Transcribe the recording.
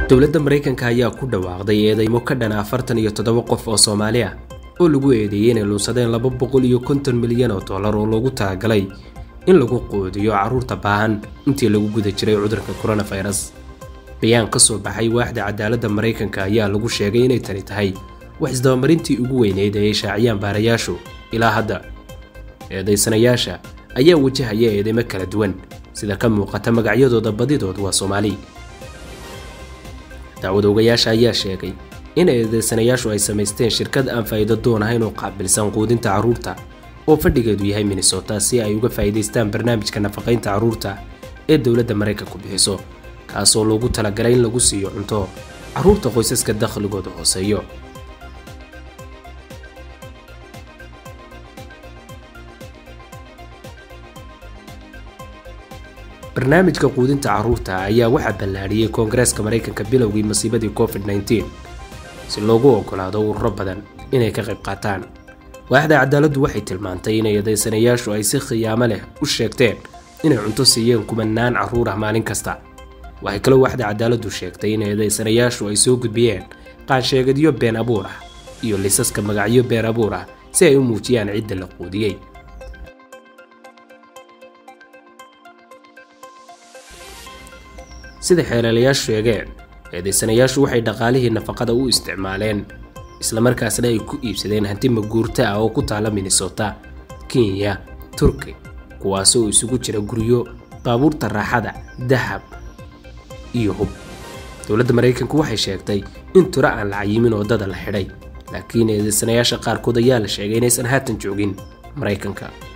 dowladda maraykanka ayaa ku dhawaaqday eedeymo ka dhana afartan iyo toddoba qof oo soomaali ah oo lagu eedeeyey inay luunsadeen laba boqol iyo konton milyan oo dollar oo loogu talagalay in lagu quudiyo carruurta baahan intii lagu guda jiray cudurka koronafirus bayaan ka soo baxay waaxda cadaaladda maraykanka ayaa lagu sheegay inay tani tahay wax isdabamarintii ugu weyneyd ee ay shaaciyaan baarayaashu ilaa hadda eedaysanayaasha ayaa wajahaya eedeymo kala duwan sida ka muuqata magacyadooda badidood waa soomaali dacwadoogayaasha ayaa sheegay in eedeysanayaashu ay samaysteen shirkad aan faa'iido doon ahayn oo qaabilsan quudinta carruurta oo fadhigeedu yahay minnesota si ay uga faa'iidaystaan barnaamijka nafaqaynta carruurta ee dowladda maraykanku bixiso kaasoo loogu talagalay in lagu siiyo cunto carruurta qoysaska dakhligooda hooseeyo barnaamijka quudinta carruurta ayaa waxaa ballaadhiyey koongareeska maraykanka bilowgii masiibadii covid -19 si loogu ogolaado ururo badan inay ka qayb qaataan waaxda cadaaladdu waxay tilmaantay in eedaysanayaashu ay si khiyaamo leh u sheegteen inay cunto siiyeen kumanaan carruur ah maalin kasta waxay kaloo waaxda cadaaladdu sheegtay in eedaysanayaashu ay soo gudbiyeen qaansheegadyo been abuur ah iyo lisaska magacyo been abuur ah si ay u muujiyaan cidda la quudiyey sida xeelelayaashu sheegeen eedaysanayaashu waxay dhaqaalihii nafaqada u isticmaaleen islamarkaasna ay ku iibsadeen hanti maguurta ah oo ku taala minnesota kenya turki kuwaasoo isugu jira guryo baabuurta raaxada dahab iyo hub dowladda maraykanku waxay sheegtay in tiro aan la cayimin waddada la xidhay laakiin eedaysanayaasha qaarkood ayaa la sheegay inaysan haatan joogin maraykanka